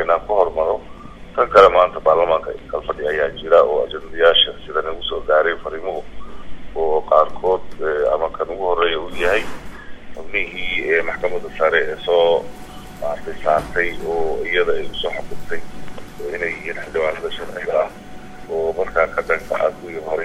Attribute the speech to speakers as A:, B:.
A: inaan ku hormaro tan kale maanta baarlamaanka kalfadhi ayaa jira oo ajendayaasha sida nagu soo gaaray fariimuhu oo qaarkood ama kan ugu horeeya uu yahay xubnihii maxkamadda sare ee soo maartay saartay oo iyada ay usoo xukuntay inay yihiin xildhibaanada sharciga ah oo markaa ka dhanka ah kuwii hore